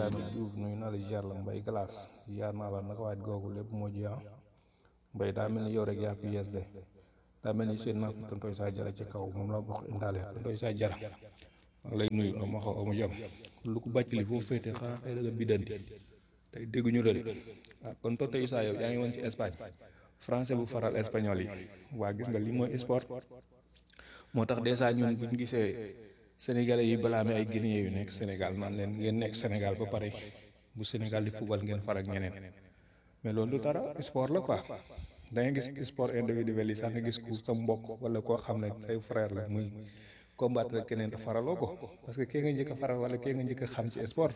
Ibrahima Diouf nuyu naa la ziar la mbay glace ziar naa la naka waaj googu lépp moo ji ah mbay daa mel ni yow rek yaa fi yees de daa mel ni seen naa fi tontoy saa jara ci kaw moom la bokk indaale tontoy saa jara maa lay nuyu nga ma xaw amu jam lu ko bàcc li foofu féete xanaa xëy da nga biddanti tey dégguñu la de ah kon tontoy saa yow yaa ngi woon ci Espagne français bu faral espagnol yi waa gis nga li mooy sport moo tax dèjà ñun buñ gisee sénégalais yi balaa amee ay guinéen yu nekk Sénégal naan leen ngeen nekk Sénégal ba pare bu Sénégal di fubal ngeen far ak ñeneen mais loolu du dara sport la quoi da ngay gis sport individuel yi sax nga gis ku sa mbokk wala koo xam ne say frère la muy combattre keneen te faraloo ko parce que kee nga njëkk a faral wala kee nga njëkk a xam ci sport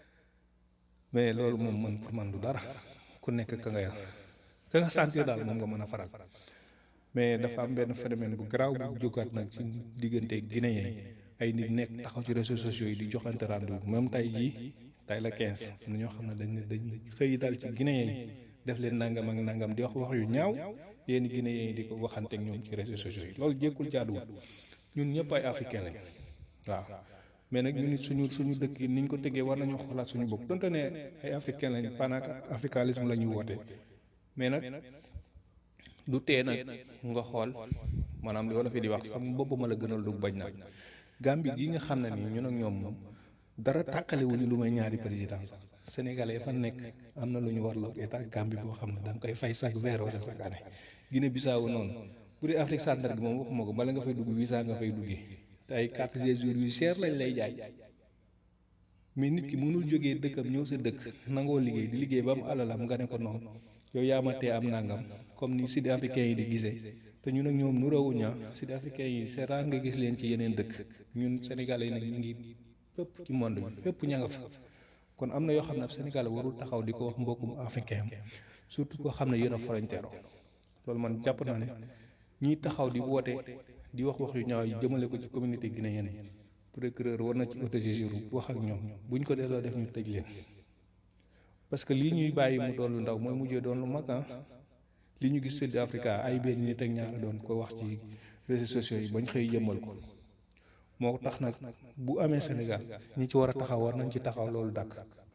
mais loolu moom man pour man du dara ku nekk ka nga ka nga sentir daal moom nga mën a faral mais dafa am benn phénomène bu garaaw bu jógaat nag ci diggante guinéen yi ay nit nekk taxaw ci réseaux sociaux yi di joxante rendez-vous même tey jii tey la 15 am na ñoo xam ne dañ ne dañ xëy dal ci guinéen yi def leen nangam ak nangam di wax wax yu ñaaw yéen guinéen yi di ko waxanteeg ñoom ci réseaux sociaux yi loolu jékkul jaaduwul ñun ñëpp ay africain lañ waaw mais nag ñun suñu suñu dëkk yi niñ ko tegee war nañu xoolaat suñu bopp donte ne ay africain lañ panak africanisme la ñuy woote mais nag du tee nag nga xool maanaam li wala fi di wax sama bopp ma la gënal du bañ nag Gambie gi nga xam ne nii ñun ak ñoom moom dara tàqalewuñu lu may ñaari président sax sénégalais fa nekk am na lu ñu warloo état Gambie boo xam ne da nga koy fay chaque weer wala chaque année Guinée Bissau noonu bu dee Afrique centrale gi moom waxuma ko bala nga fay dugg visa nga fay duggee te ay carte de séjour yu cher lañ lay jaay mais nit ki mënul jógee dëkkam ñëw sa dëkk nangoo liggéey di liggéey ba am alalam nga ne ko noonu yow yaa ma tee am nangam comme ni sud africain yi di gisee te ñun ak ñoom nu rawuña sud africain yi c'est rare nga gis leen ci yeneen dëkk ñun sénégalais yi nag ñu ngi fépp ci monde bi fépp ña nga fa kon am na yoo xam ne ab sénégalais warul taxaw di ko wax mbokkum africain am surtout koo xam ne yéen a frontière loolu man jàpp naa ne ñiy taxaw di woote di wax wax yu ñaaw yi jëmale ko ci communauté guinéenne yi procureur war na ci autosaisir wax ak ñoom buñ ko delloo def ñu tëj leen parce que lii ñuy bàyyi mu doon lu ndaw mooy mujjee doon lu mag ah li ñu gis Sud Africa ay benn nit ak ñaar doon ko wax ci réseaux sociaux yi bañ xëy jëmmal ko moo tax nag bu amee Sénégal ñi ci war a taxaw war nañ ci taxaw loolu dàkk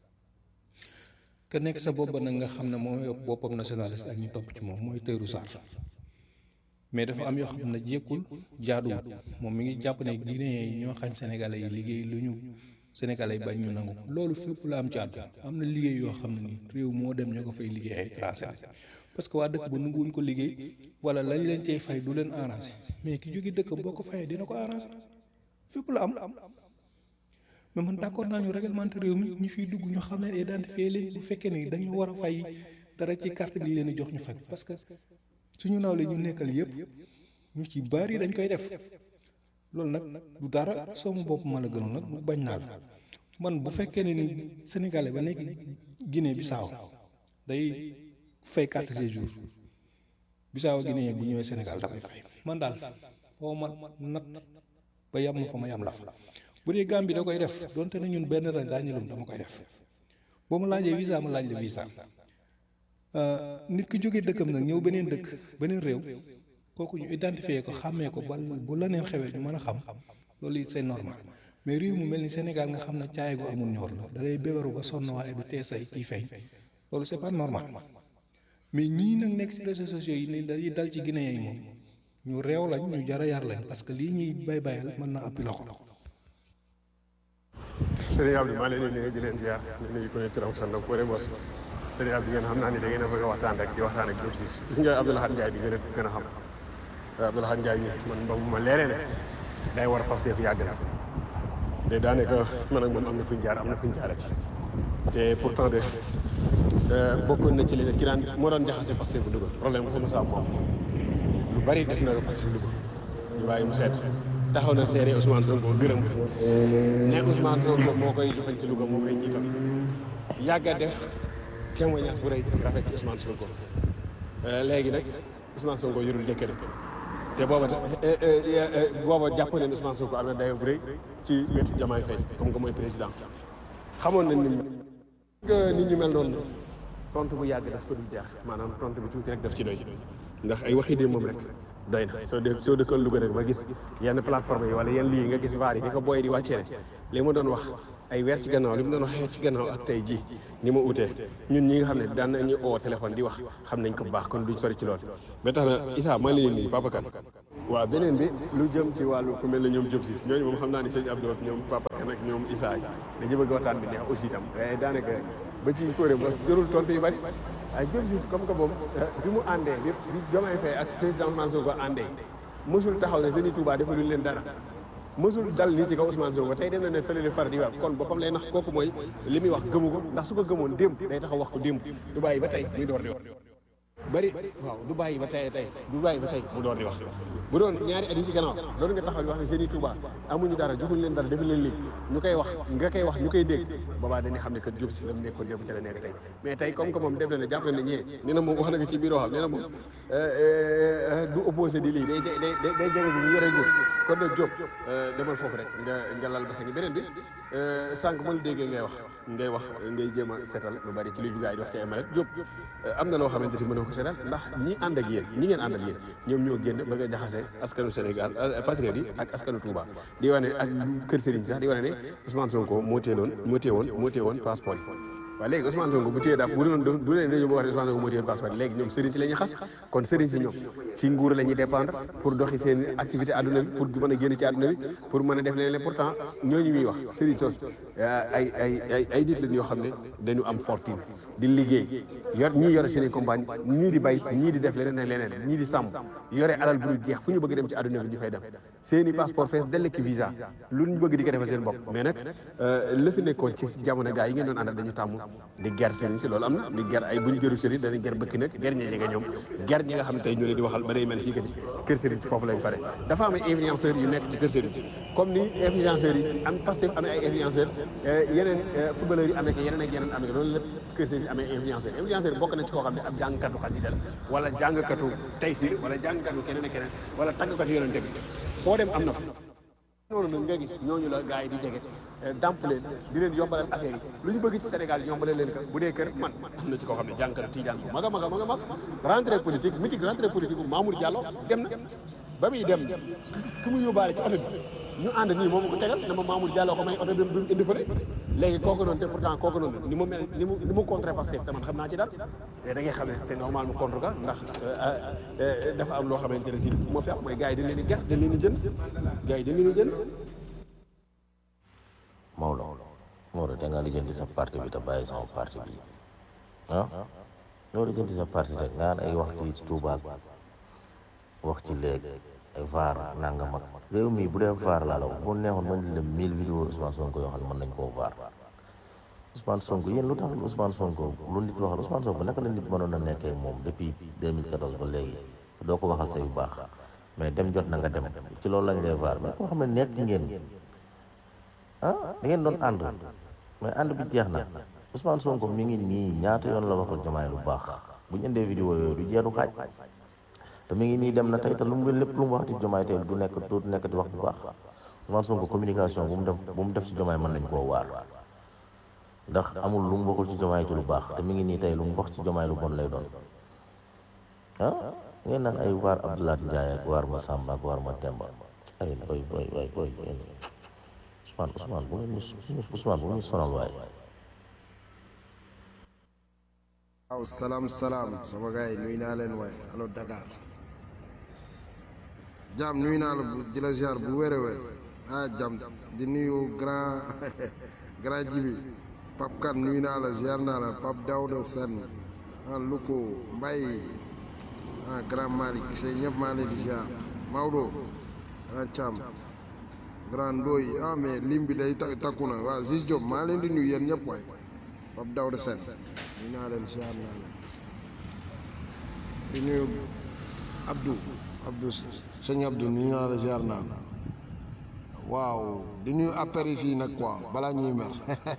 ka nekk sa bopp nag nga xam ne mooy boppam nationaliste ak ñu topp ci moom mooy Tahirou Sarr mais dafa am yoo xam ne jékkul jaaduwut moom mi ngi jàpp ne Guinéen yi ñoo xañ Sénégalais yi liggéey lu ñu Sénégalais yi bañ ñu nangu loolu fépp la am ci àdduna am na liggéey yoo xam ne nii réew moo dem ñoo ko fay liggéey ay français parce que waa dëkk ba nanguwuñ ko liggéey wala lañ leen cay fay du leen arrangé mais ki jóge dëkk boo ko fayee dina ko arrangé fépp la am mais man d'accord naa ñu réglementé réew mi ñu fiy dugg ñu xam ne identifié leen bu fekkee ni dañu war a fay dara ci carte gi leen di jox ñu fay parce que suñu naaw la ñu nekkal yëpp ñu ci bari dañ koy def loolu nag du dara sama bopp ma la gënoon nag bañ naa la man bu fekkee ne ni sénégalais ba nekk Guinée Bissau day fay carte séjour Bissau Guinée bu ñëwee Sénégal da koy fay man daal foo ma nat ba yam fa ma yam la fa bu dee Gambie da koy def donte ne ñun benn ren daa ñëlum dama koy def boo ma laajee visa ma laaj la visa nit ki jógee dëkkam nag ñëw beneen dëkk beneen réew kooku ñu identifier ko xàmmee ko ba bu la neen xewee ñu mën a xam loolu it c'est normal mais réew mu mel ni Sénégal nga xam ne caay gu amul ñor la da ngay bébaru ba sonn waaye du tee say ciy feeñ loolu c'est pas normal mais ñii nag nekk ci réseaux sociaux yi ni dañuy dal ci Guinée yi moom ñu réew lañ ñu jara yar lañ parce que lii ñuy bay bayal mën na appi loxo sëriñ Abdou maa leen di nuyu di leen ziar di nuyu ku ne turam sant ak fóore bos sëriñ Abdou ngeen xam naa ni da ngeen a bëgg a waxtaan rek di waxtaan ak Diop Ciss gis nga Abdou Lahad Ndiaye bi ngeen a gën a xam Abdou Lahad Ndiaye mi man ba mu ma leeree ne day war a Pastef yàgg na de daanaka man ak moom am na fu ñu jaar am na fu ñu jaarati te pourtant de bokkoon na ci li ki daan moo doon jaxase Pastef bu Louga problème bu fa mos a am moom lu bari def na ko Pastef bu Louga ñu bàyyi mu seet taxaw na seere Ousmane Sonko gërëm ko ne Ousmane Sonko moo koy joxañ ci Louga moo koy jiital yàgg a def témoignage bu rëy rafet ci Ousmane Sonko léegi nag Ousmane Sonko yorul jëkkër te booba booba jàpp leen Ousmane Sonko am na dayo bu rëy ci wetu Diomaye Faye comme que mooy président xamoon nañ ni nga nit ñu mel noonu tontu bu yàgg daf ko dul jeex maanaam tontu bi tuuti rek daf ci doy ndax ay waxi dee moom rek doy na soo dee soo dëkkoon Louga rek ba gis yenn plateforme yi wala yenn lii nga gis vaar yi di ko booy di wàccee ne li ma doon wax ay weer ci gannaaw li mu doon waxee ci gannaaw ak tey ji ni ma utee ñun ñi nga xam ne daan nañu oo téléphone di wax xam nañ ko bu baax kon duñ sori ci lool ba tax na Issa maa ngi leen nii Papa Kane waaw beneen bi lu jëm ci wàllu ku mel ne ñoom Diop Ciss ñooñu moom xam naa ni sëñ Abdou ñoom Papa Kane ak ñoom Issa yi dañu bëgg waxtaan bi neex aussi itam waaye daanaka ba ci kóoré mos jërul tontu yu bari ay Diop Ciss comme que moom bi mu àndee bi bi Diomaye Faye ak président Ousmane Sonko àndee mësul taxaw ne Sëñ Touba defaluñ leen dara mësul dal nii ci kaw Ousmane Sonko tey dem na ne fële far di wax kon boppam lay nax kooku mooy li muy wax gëmu ko ndax su ko gëmoon démb day taxaw wax ko démb du bàyyi ba tey muy door di wax bari waaw du bàyyi ba tey tey du bàyyi ba tey mu door di wax bu doon ñaari at yi ci gannaaw loolu nga taxaw di wax ne Sëñ Touba amuñu dara joxuñ leen dara defuñ leen lii ñu koy wax nga koy wax ñu koy dégg boobaa dañuy xam ne que Diop Ciss la mu nekkoon démb ci la nekk tey mais tey comme que moom def na ne jàpp na ne ñee nee na moom wax na ko ci biir waxam nee na moom du opposé di lii day day day day jege bi ñu yore góor kon nag Diop demal foofu rek nga nga lal ba sa ngi beneen bi sànq ma la déggee ngay wax ngay wax ngay jéem a seetal lu bari ci li jugaay di wax ci ay malet Diop am na loo xamante ni mënoo ko seetal ndax ñi ànd ak yéen ñi ngeen ànd ak yéen ñoom ñoo génn bëgg a jaxase askanu Sénégal patriote yi ak askanu Touba di wane ak kër Serigne sax di wane ne Ousmane Sonko moo téeloon moo téewoon moo téewoon passeport yi waaw léegi Ousmane Sonko bu téye daal bu doon du leen dañu wax ne Ousmane Sonko moo téye passeport léegi ñoom sëriñ si la ñuy xas kon sëriñ si ñoom ci nguur la ñuy dépendre pour doxi seen activité àdduna bi pour mën a génn ci àdduna bi pour mën a def leneen pourtant ñooñu muy wax sëriñ sos ay ay ay ay nit lañ yoo xam ne dañu am fortune di liggéey yor ñii yore seen i compagne ñii di bay ñii di def leneen ak leneen ñii di sàmm yore alal bu ñu jeex fu ñu bëgg dem ci àdduna bi ñu fay dem seen i passeport fees dell ki visa lu ñu bëgg di ko defal seen bopp mais nag la fi nekkoon ci jamono gaa yi ngeen doon àndal dañu tàmm di ger sëriñ si loolu am na di ger ay bu ñu gëru sëriñ dañuy ger bëkk nag ger ñi jege ñoom ger ñi nga xam ne tey ñu leen di waxal ba day mel si que kër sëriñ si foofu lañ fare dafa am ay influenceurs yu nekk ci kër sëriñ si comme ni influenceurs yi am Pastef amee ay influenceurs yeneen footballeurs yi amee ko yeneen ak yeneen amee ko loolu lépp kër sëriñ si amee influenceurs influenceurs bokk na ci koo xam ne ab jàngkatu xasida la wala jàngkatu taysir wala jàngkatu keneen ak keneen wala tàggkatu yonente bi foo dem am na fa noonu nag nga gis ñooñu la gars yi di jege damp leen di leen yombalal affaire yi lu ñu bëgg ci Sénégal yombale leen ko bu dee kër man am na ci koo xam ne jànkatu Tijaan bu mag a mag a mag a mag rentrée politique mythique rentrée politique bu Mamour Diallo dem na ba muy dem ki mu yóbbaale ci oto bi ñu ànd nii moom ko tegal ne ma Mamour Diallo ko may oto bi mu indi fële léegi kooku noonu te pourtant kooku noonu ni mu mel ni mu ni mu contre Pastef te man xam naa ci dara te da ngay xam ne c'est normal mu contre ka ndax dafa am loo xamante ne si moo fi am mooy gars yi dañ leen di ger dañ leen di jënd gars yi dañ leen di jënd Maodo Maodo da ngaa lijjanti sa parti bi te bàyyi sama parti bi ah loo lijjanti sa parti rek nga ay wax ci Touba wax ci léegi ay vaar nangam ak réew mi bu dee vaar laa la wax bu neexoon mën nañ leen mille vidéo Ousmane Sonko yoo xam ne mën nañ koo vaar Ousmane Sonko yéen lu tax Ousmane Sonko lu nit waxal Ousmane Sonko naka la nit mënoon a nekkee moom depuis 2014 ba léegi doo ko waxal say bu baax mais dem jot na nga dem ci loolu lañ lay vaar mais koo xam ne nekk ngeen ah da ngeen doon ànd mais ànd bi jeex na Ousmane Sonko mi ngi nii ñaata yoon la waxal Diomaye lu baax bu ñu indee vidéo yooyu du jeeru xaaj te mi ngi nii dem na tey te lu mu lépp lu mu wax ci Diomaye tey du nekk du nekk di wax bu baax Ousmane Sonko communication bu mu def bu mu def ci Diomaye mën nañ koo waar ndax amul lu mu waxul ci Diomaye ci lu baax te mi ngi nii tey lu mu wax ci Diomaye lu bon lay doon ah ngeen naan ay waar Abdoulaye Ndiaye ak waar ma Samba ak waar ma Demba ay boy boy boy boy Ousmane Ousmane bu ngeen ñu Ousmane bu ñu sonal waaye waaw salaam salaam sama gars yi nuyu naa leen waaye allo Dakar jàmm nuyu naa la bu di la ziar bu wér a wér ah jàmm di nuyu grand grand jibi Pape Kane nuyu naa la ziar naa la Pape Daouda Sène ah Luko Mbaye ah grand Malick Sey ñëpp maa leen di ziar Maodo grand Thiam grand Ndoye ah mais lim bi day takku na waaw Ziz Diop maa leen di nuyu yéen ñëpp waaye Pape Daouda Sène nuyu naa leen ziar naa leen di nuyu Abdou Abdou sëñ Abdou nuyu naa la ziar naa la waaw di nuyu apéris yi nag quoi balaa ñuy mer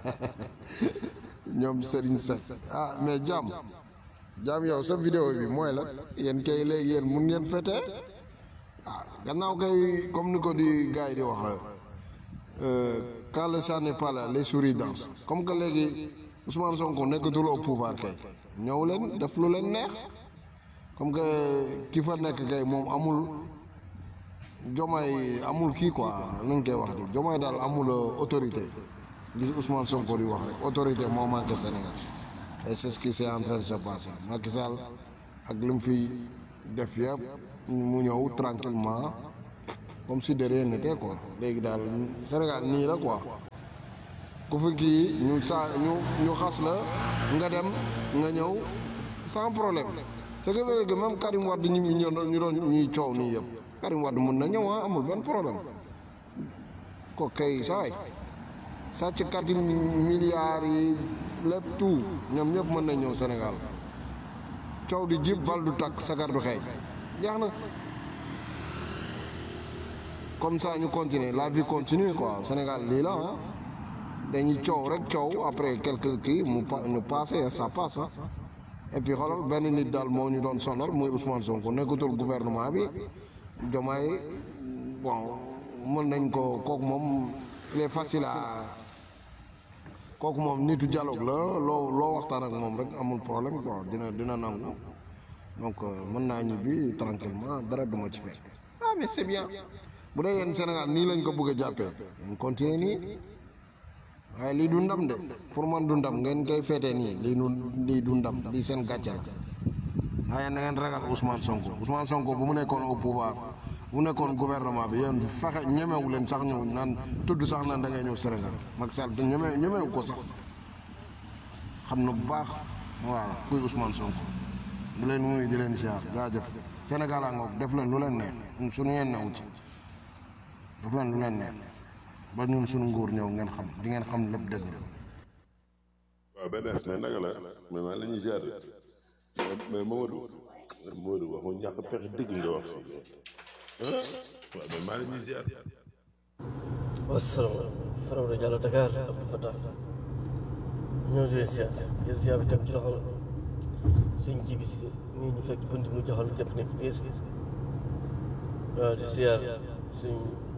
ñoom Serigne Seck ah mais jàmm jàmm yow sa vidéo bi mooy la yéen kay léegi yéen mun ngeen fete ah gannaaw kay comme ni ko di gars yi di wax quand le chat n'est pas là les souris dansent comme que léegi Ousmane Sonko nekkatul au pouvoir kay ñëw leen def lu leen neex comme que ki fa nekk kay moom amul jomaay amul kii quoi nu ñu koy wax di jomaay daal amul autorité li Ousmane Sonko di wax rek autorité moo manqué Sénégal et c'est ce qui c'est en train de se passer Macky Sall ak li mu fi def yëpp mu ñëw tranquillement comme si de rien n'était quoi léegi daal Sénégal nii la quoi ku fi kii ñu saa ñu ñu xas la nga dem nga ñëw sans problème ce qui veut dire que même Karim Wade ñu ñu doon ñu doon ñuy coow nii yëpp Karim Wade mun na ñëw ah amul benn problème ko kay saay sàcc kati milliards yi lépp tout ñoom ñëpp mën nañ ñëw Sénégal coow di jib bal du takk sagar du xeeñ jeex na comme ça ñu continuer la vie continue quoi Sénégal lii la ah dañuy coow rek coow après quelques kii mu pa ñu passé ça passe ah et puis xoolal benn nit daal moo ñu doon sonal muy Ousmane Sonko nekkatul gouvernement bi Diomaye bon mën nañ ko kooku moom il est facile à kooku moom nitu dialogue la loo loo waxtaan ak moom rek amul problème quoi dina dina nangu donc mën naa ñibbi tranquillement dara duma ci fekk ah mais c'est bien bu dee yéen Sénégal nii lañ ko bëgg a jàppee ngeen continuer nii waaye lii du ndam de pour man du ndam ngeen koy feetee nii lii du lii du ndam lii seen gàcce la waaye na ngeen ragal Ousmane Sonko Ousmane Sonko bu mu nekkoon au pouvoir bu nekkoon gouvernement bi yéen fexe ñemewu leen sax ñëw naan tudd sax naan da ngay ñëw Sénégal Macky Sall ñeme ñemewu ko sax xam na bu baax voilà kuy Ousmane Sonko di leen nuyu di leen siyaar jaajëf Sénégal a ngoog def leen lu leen neex suñu yeen newu ci def leen lu leen neex ba ñun suñu nguur ñëw ngeen xam di ngeen xam lépp dëgg la waaw benn mais naka la mais maa la ñuy ziar mais Mamadou Mamadou wax nga ñàkk pexe dëgg nga wax fii ah waaw mais maa la ñuy ziar. wasalaamaaleykum Faram rajo Allo Dakar Abdou Fatah ñoo di leen ziar jël ziar bi teg ci loxo suñ ji bi si nii ñu fekk bunt mu joxal képp nekk biir waaw di ziar suñ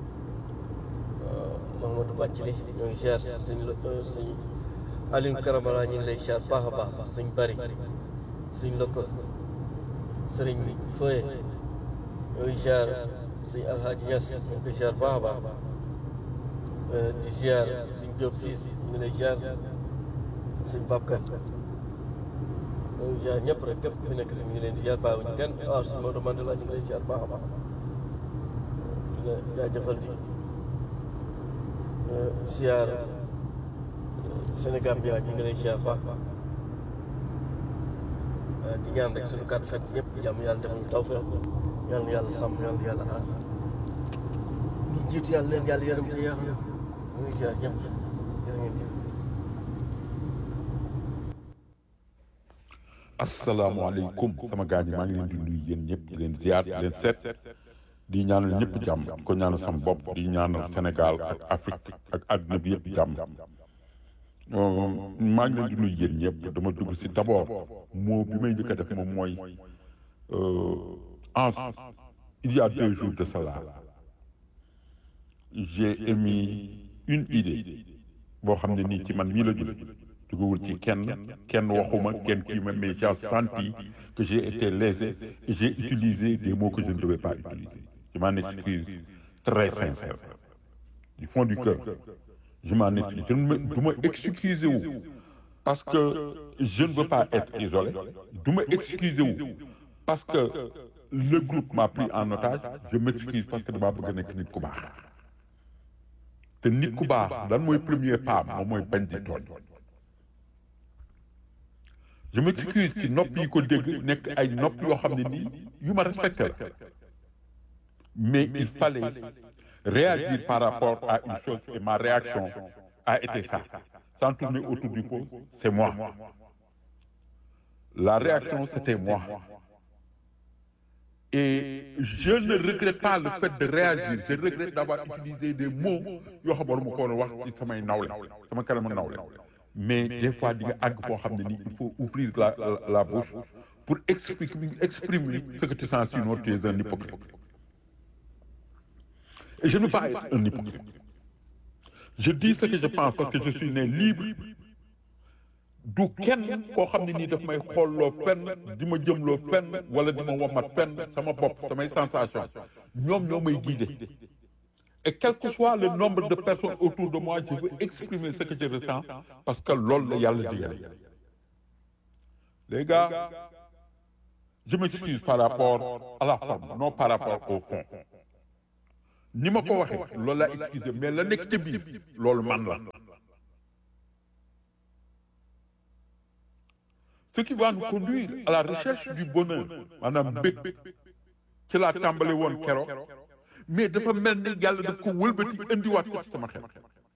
Mahamadou Bàccali ñoo ngi ziar suñ suñ Aliou Karamala ñu ngi lay ziar baax a baax suñ bari suñ lokko sëriñ Foye ñoo ngi ziar suñ Alhaji Ñas ñoo ngi koy ziar baax a baax di ziar suñ Diop siis ñu ngi lay ziar suñ Babka ñoo ngi ziar ñëpp rek képp ku fi nekk rek ñu ngi leen di ziar bàyyiwuñu kenn waaw suñ Maodo Mandela ñu ngi lay ziar baax a baax di la jaajëfal di ziar Sénégal bi ñu ngi lay ziar baax di ñaan rek suñu kàddu fekk ñëpp jàmm yàlla defal ñu tawfeex yàlla yàlla sàmm yàlla yàlla aar ñi jiitu yàlla leen yàlla yërëm te yaa xam ñu ngi ziar ñëpp jërë ngeen jëf asalaamaaleykum sama gars yi maa ngi leen di nuyu yéen ñëpp di leen ziar di leen seet di ñaanal ñëpp jàmm di ko ñaanal sama bopp di ñaanal Sénégal ak Afrique ak àdduna bi yëpp jàmm maa ngi leen di nuyu yéen ñëpp dama dugg si d'abord moo bi may njëkk a def moom mooy en il y a deux jours de cela j'ai émis une idée boo xam ne nii ci man mii la jóge dugawul ci kenn kenn waxuma kenn kii ma mais j'ai senti que j'ai été lésé et j'ai utilisé des mots que je ne devais pas utiliser je m'en excuse très sincère du fond du cœur je m'en excuse je ne me du ma excuser wu parce que je ne veux pas être isolé du ma excuser wu parce que le groupe m'a pris en otage je m'excuse parce que damaa bëgg a nekk nit ku baax te nit ku baax lan mooy premier pas moom mooy bañ di tooñ je m'excuse ci nopp yi ko dégg nekk ay nopp yoo xam ne nii yu ma respecté la mais il fallait réagir par rapport à une chose et ma réaction a été ça sans tourner autour du pot c'est moi la réaction c'était moi et je ne regrette pas le fait de réagir je regrette d'avoir utilisé des mots yoo xam ne ma ko woon wax ci samay nawle sama kanamu nawle mais des fois di nga àgg foo xam ne nii il faut ouvrir la la, la bouche pour exprimer exprimer ce que tu sens sinon tu es un hypocrite et je ne veux pas être un hypocrite je dis ce que je pense parce que je suis né libre du kenn koo xam ne nii daf may xoolloo fenn di ma jëmloo fenn wala di ma womat fenn sama bopp samay sensation ñoom ñoo may guider et quel que soit le nombre de personnes autour de moi je veux exprimer ce que je ressens parce que loolu la yàlla digale les gars je m'excuse par rapport à la forme non par rapport au fond ni ma ko waxee loolu laa excusé mais la nekk ci biir loolu man la ce qui va nous conduire à la recherche du bonheur maanaam mbég ci laa tàmbali woon keroog mais dafa mel ni yàlla daf ko wëlbati indiwaat ko ci sama xel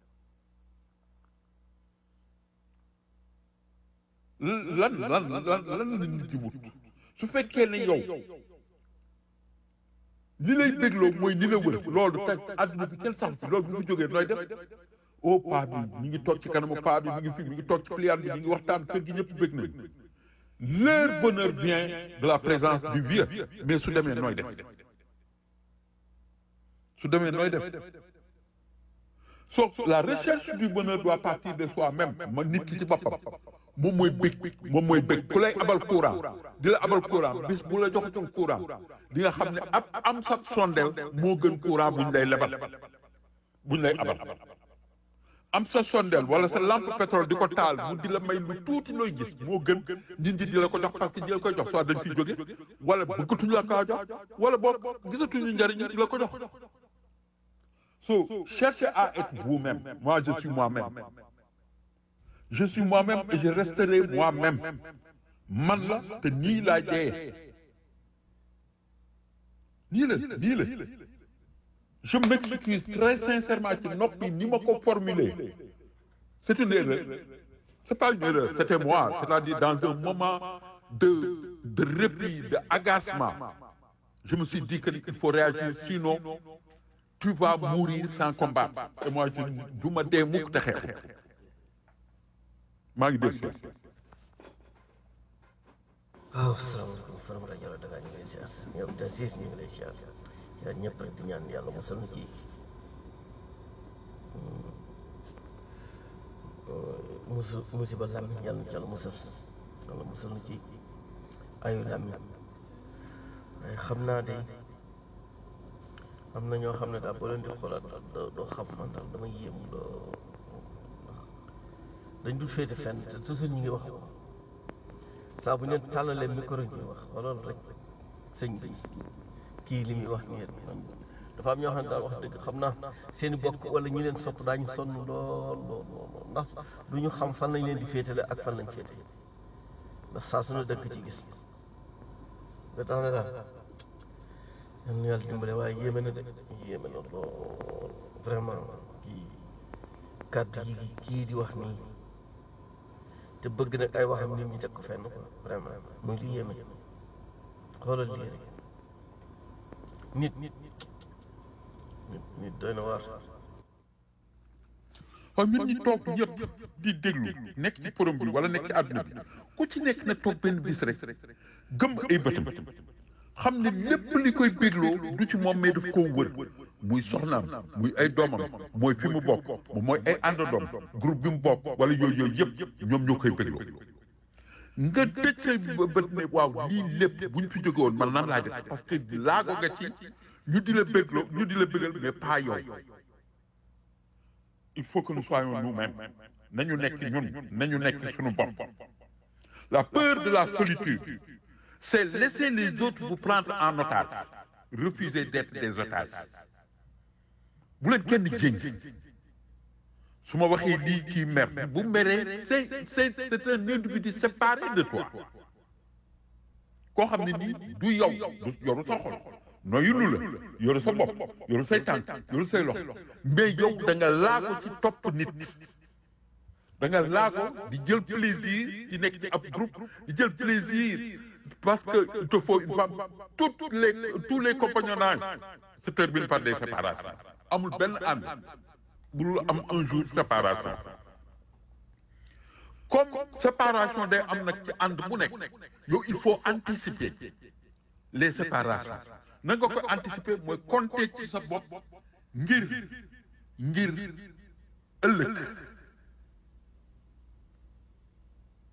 lan lan lan lan la nit ci wut su fekkee ne yow li lay dégloo mooy ni la wër loolu teg àdduna bi kenn sax fi loolu bu fi jógee nooy def oh paa bi mi ngi toog ci kanamu paa bi mi ngi fi mi ngi toog ci pliant bi mi ngi waxtaan kër gi ñëpp bëgg nañ leur bonheur vient de la présence du vieux mais su demee nooy def su demee nooy def so la recherche du bonheur doit partir de soi-même ma nit ki ci boppam moom mooy bëgg moom mooy bëgg ku lay abal courant di la abal courant bis bu la joxatul courant di nga xam ne ab am sa sondeel moo gën courant buñ lay lebal buñ lay abal am sa sondeel wala sa lampe pétrole di ko taal mu di la may lu tuuti looy gis moo gën nit ñi di la ko jox parce que di la koy jox soit dañ fi jóge wala bëggatuñu la kaa jox wala boog gisatuñu njariñ di la ko jox so cherchez à être vous-même moi je suis moi-même je suis moi-même et je resterai moi-même man la te nii laa dee nii la nii la je m'excuse très sincèrement ci noppi ni ma ko formuler c'est une erreur c'est pas une erreur c'était moi c'est-à-dire dans un moment de de répit de agacement je me suis dit que il faut réagir sinon tu vas mourir sans combattre et moi je du ma dee mukk te xeexu maa ngi dégg waaw salaamaaleykum faram rajo Yàlla Dakar ñu ngi lay siyaar ñoom te siis ñu ngi lay siyaar siyaar ñëpp rek di ñaan yàlla musal na ci musu musiba làmmiñ yàlla na ci yàlla musal yàlla musal na ci ayu làmmiñ waaye xam naa de am na ñoo xam ne daal boo leen di xoolaat doo doo xam man daal dama yéemu doo dañ dul féete fenn te toujours ñu ngi wax saa bu ñu leen tàllalee micro ñuy wax xoolal rek sëñ bi kii li muy wax nii rek man dafa am ñoo xam ne daal wax dëgg xam naa seen i bokk wala ñi leen sopp daañu sonn lool lool lool ndax du ñu xam fan lañ leen di féetale ak fan lañ féete ndax saa su ne dëkk ci gis ba tax na daal yal na yàlla dimbale waaye yéeme na de yéeme na lool vraiment kii kàddu yi kii di wax nii te bëgg nag ay waxam nit ñi teg ko fenn quoi vraiment muy li yéeme xoolal lii rek nit nit nit nit doy na waar waaw ñun ñi toog ñëpp di déglu nekk ci forum bi wala nekk ci àdduna bi ku ci nekk na toog benn bis rek gëm ay bëtam xam ne lépp li koy bégloo du ci moom mais daf koo wër muy soxnaam muy ay doomam mooy fi mu bokk moom mooy ay àndandoom groupe bi mu bokk wala yooyu yooyu yëpp ñoom ñoo koy bégloo nga tëj say bët ne waaw lii lépp bu ñu fi jóge woon man nan laa def parce que laago nga ci ñu di la bégloo ñu di la bégal mais pas yow il faut que nous soyons nous-mêmes nañu nekk ñun nañu nekk suñu bopp la peur de la solitude c'est laisser les autres vous prendre en otage refuser d'être des otages bu leen kenn jéng su ma waxee lii kii mer bu meree c'est c'est c'est un individu séparé de toi koo xam ne nii du yow du yoru sa xol noyulu la yoru sa bopp yoru say tànk yoru say loxo mais yow da nga laago ci topp nit da nga laago di jël plaisir ci nekk ci ab groupe di jël plaisir parce que il te faut une femme toutes les tous les compagnonnages se terminent par des séparations amul benn ànd bu dul am un jour séparation comme séparation day am nag ci ànd bu nekk yow il faut anticiper les séparations na nga ko anticiper mooy compter ci sa bopp ngir ngir ëllëg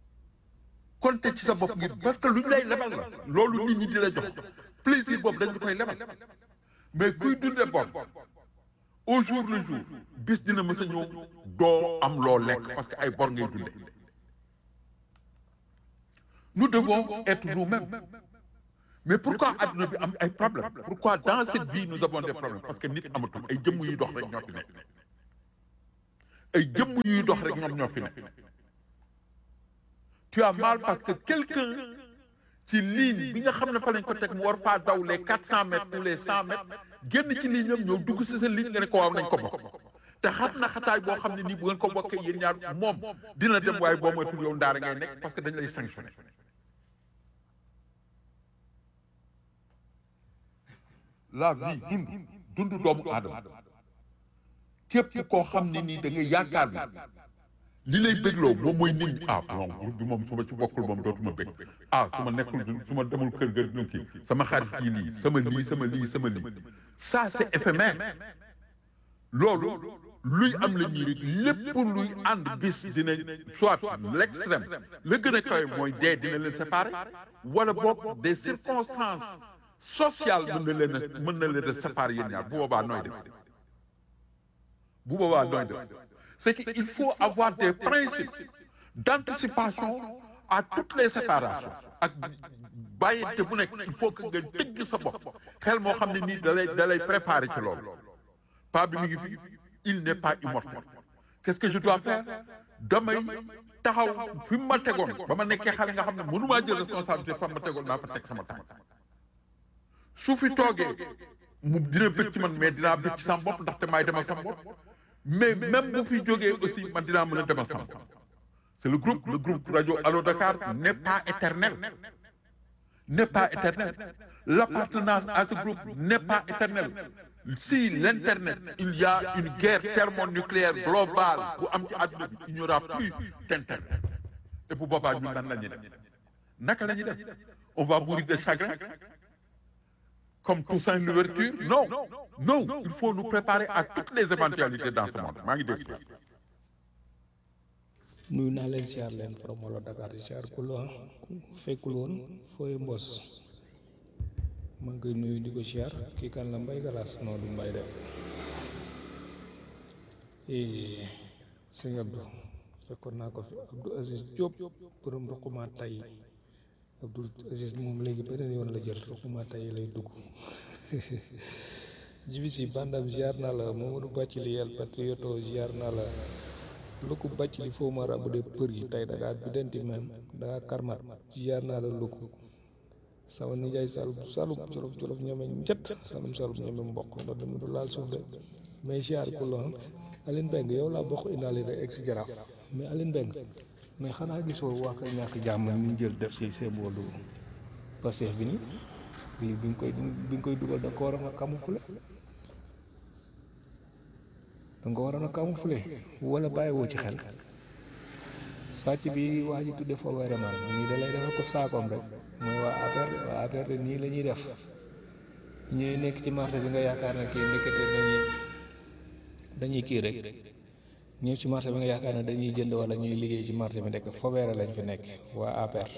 compter ci sa bopp ngir parce que lu ñu lay lebal la loolu nit ñi di la jox plaisir boobu dañ koy lebal mais kuy dundee bopp au jour le jour bis dina mës a ñëw doo am loo lekk parce que ay bor ngay dundee nous devons être nous-mêmes mais pourquoi adduna bi am ay problèmes pourquoi dans cette vie nous avons des problèmes parce que nit amatul ay jëmm yuy dox rek ñoo fi nekk ay jëmm yuy dox rek ñoom ñoo fi nekk tu as mal parce que quelqu'un ci ligne bi nga xam ne fa lañ ko teg mu war faa daw les quatre cent mètres ou les cent mètres génn ci ligne am ñëw dugg si sa ligne nga ne ko waaw nañ ko bokk te xat na xataay boo xam ne nii bu ngeen ko bokkee yéen ñaar moom dina dem waaye boo moytul yow ndaara ngay nekk parce que dañ lay sanctionné la vie dund dund doomu aadama képp koo xam ne nii da nga yaakaar bi li lay bégloo moom mooy nit ñi ah non groupe bi moom su ma ci bokkul moom dootuma bég ah su ma nekkul su ma demul kër ga ñu kii sama xarit yi lii sama lii sama lii sama lii ça c'est éphémère loolu luy am la ñuy rek lépp luy ànd bis dina soit l'extrême la gën a kawe mooy dee dina leen séparer wala boog des circonstances sociales mën na leen a mën na leen a séparer yéen ñaar bu boobaa nooy def bu boobaa nooy def c'est qu'il faut avoir des principes d'anticipation à toutes les séparations ak bàyyite bu nekk il faut que nga tëgg sa bopp xel moo xam ne nii da lay da lay préparer ci loolu pas bi mi ngi fi il n'est pas immortel qu'est-ce que je dois faire damay taxaw fi mu ma tegoon ba ma nekkee xale nga xam ne mënumaa jël responsabilité fa ma tegoon naa fa teg sama tànk su fi toogee mu dina bëgg ci man mais dinaa bëgg ci sama bopp ndaxte maay demal sama bopp mais même bu fi jógee aussi man dinaa mën a demal sama bopp c'est le groupe le groupe radio Allo Dakar n'est pas éternel n'est pas éternel l'appartenance à ce groupe n'est pas éternel si l'internet il y a une guerre thermonucléaire globale bu am ci àdduna bi il n'y aura plus d'internet et bu boobaa ñun nan la ñuy def naka la ñuy def on va mourir de chagrin comme Toussaint l'ouverture non non il faut nous préparer à toutes les éventualités dans ce monde maa ngi dégg nuyu naa leen siyaar leen from Walo Dakar siyaar ku la fekkul woon fooy mbos maa ngi koy nuyu di ko siyaar kii kan la mbay galas non du mbay de sëñ Abdou fekkoon naa ko fi Abdou Aziz Diop borom ruquma tay Abdou Aziz moom léegi beneen yoon la jël ruquma tay lay dugg jibi si bandam ziar naa la Mamadou Bàccili yel patrioto ziar naa la luku Bàccili foo ma rabu de për yi tey dangaa biddanti même dangaa karmat ziar naa la luku sama nijaay salum salum jolof jolof ñeme njët salum salum ñeme mboq ndax dama du laal suuf de mais ziar ku la Aline Beng yow laa bokk indaale rek ex jaraaf mais Aline Beng mais xanaa gisoo waa kay ñàkk jàmm ñu jël def ci seeboolu Pastef bi nii lii bi nga koy bi nga koy dugal da nga ko waroon a camoufler da nga ko waroon a camoufler wala bàyyiwoo ci xel sàcc bi waa ji tudde fa weeraman nii da lay defal ko saakoom rek mooy waa APR waa APR de nii la ñuy def ñuy nekk ci marché bi nga yaakaar ne kii ndekete dañuy dañuy kii rek ñëw ci marché bi nga yaakaar ne dañuy jënd wala ñuy liggéey ci marché bi ndekk fobeere lañ fi nekk waa APR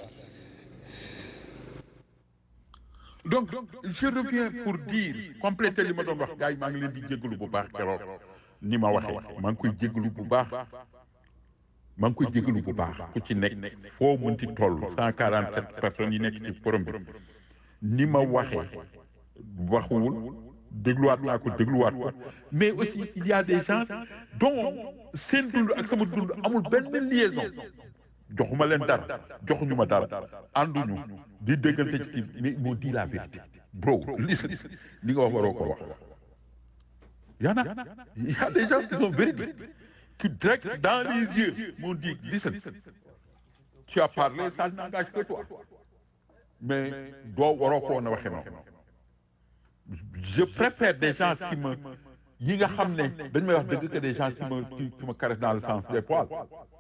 donc je reviens pour dire compléter li ma doon wax gars yi maa ngi leen di jégalu bu baax keroog ni ma waxee maa ngi koy jégalu bu baax maa ngi koy jégalu bu baax ku ci nekk foo mënti toll cent quarante sept personnes yi nekk ci forum bi ni ma waxee waxuwul dégluwaat naa ko dégluwaat ko mais aussi il y a des gens dont seen dund ak sama dund amul benn liaison joxuma leen dara joxuñu ma dara ànduñu di déggante ci kii mais ils m'ont dit la vérité bro listen li nga wax waroo ko wax y en a y a des gens qui sont véridiques qui direct dans les yeux m'ont dit listen tu as parlé ça n'engage que toi mais doo waroo ko woon a waxee noonu je préfère des gens qui me yi nga xam ne dañ may wax dëgg que des gens qui me qui, qui me caressent dans le sens des poils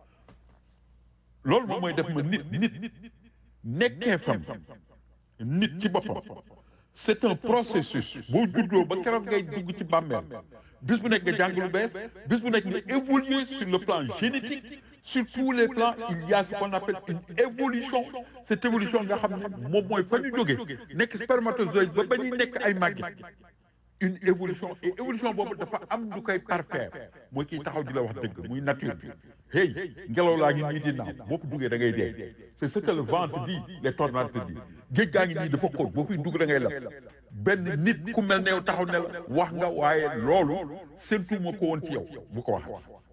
loolu moom mooy def ma nit nit nekkee fam nit ci boppam c'est un processus boo juddoo ba keroog ngay dugg ci bàmmeel bis bu nekk nga jàng lu bees bis bu nekk nga évoluer sur le plan génétique sur tous les plans il y a ce qu'on appelle une évolution cette évolution nga xam ne moom mooy fa ñu jógee nekk spermatozoïde ba ba ñuy nekk ay màgget une évolution et évolution boobu dafa am lu koy parfaire mooy kiy taxaw di la wax dëgg muy nature bi hey ngelaw laa ngi nii di naaw boo ko duggee da ngay dee c'est ce que le vent te dit les tornades te dit géej gaa ngi nii dafa xóot boo fiy dugg da ngay lab benn nit ku mel ne yow taxaw ne la wax nga waaye loolu séntu ma ko woon ci yow bu ko waxee